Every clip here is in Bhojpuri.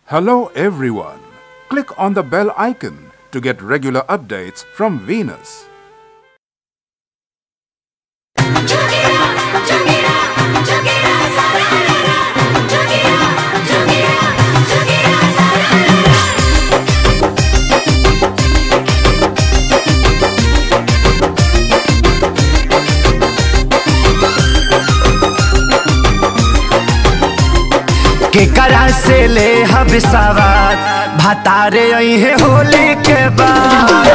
Hello, everyone. Click on the bell icon to get regular updates from Venus. केकरा से ले हब सवार भतारे अहे होली के बाद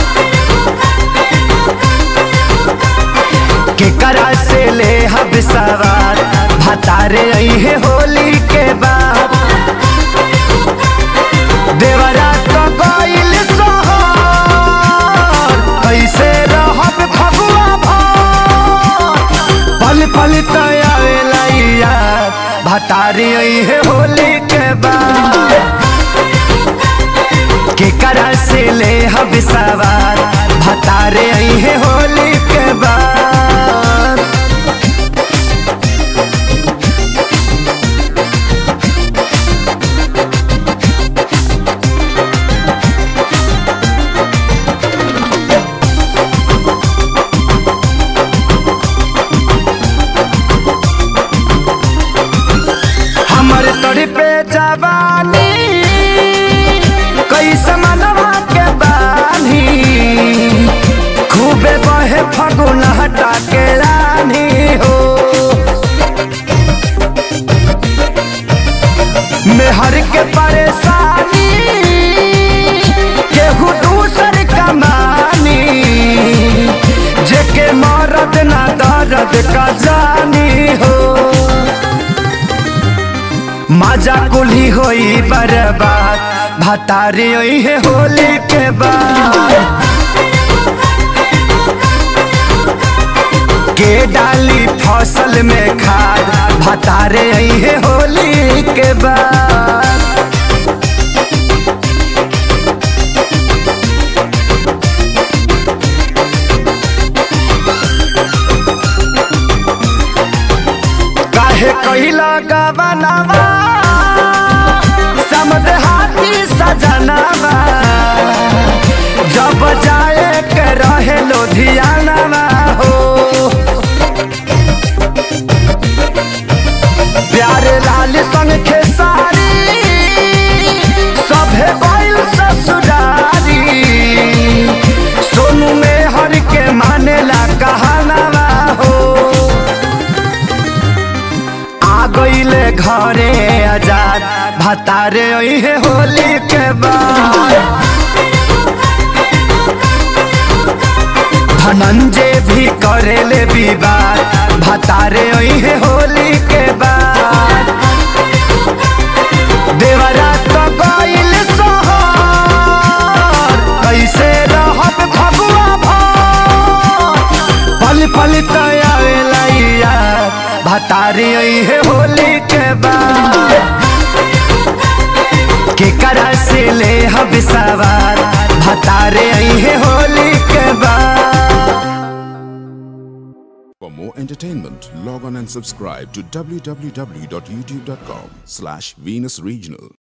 केकरा से ले हब सवार भतारे अहे होली के बाद देवरा तो गइल सोहर कैसे रहब फगुआ भर पल पल तयावेला यार भतारी है होली के बाद केकरा से ले हब सवार भतारे है होली के बाद हमर तोरी पे जवानी कैसे मनवा के बानी खूबे बहे फगुन हटा के रानी हो मेहर के परेशानी केहू दूसर कमानी जेके मरद ना दर्द का जानी हो मजा कुली होई बर्बाद भतारी होई है होली के बाद के डाली फसल में खाद भतारे आई है होली के बाद काहे कहिला गवनावा समद हाथी सजनावा जब जाए के रहे लुधियानावा हो प्यारे लाल संग खेसारी सभे बैल ससुरारी सोनू में हर के मानेला कहानावा हो आ गईले घरे आजाद भतारे है होली के बाद धनंजय भी करेले विवाद भतारे है होली के बाद देवरा तो गईल सोहर कैसे रहब फगुआ भर पल पल तयावेला यार भतारी है होली के बाद केकरा से ले हब सवार भतारे है होली के बाद For more entertainment, log on and subscribe to www.youtube.com slash Venus Regional.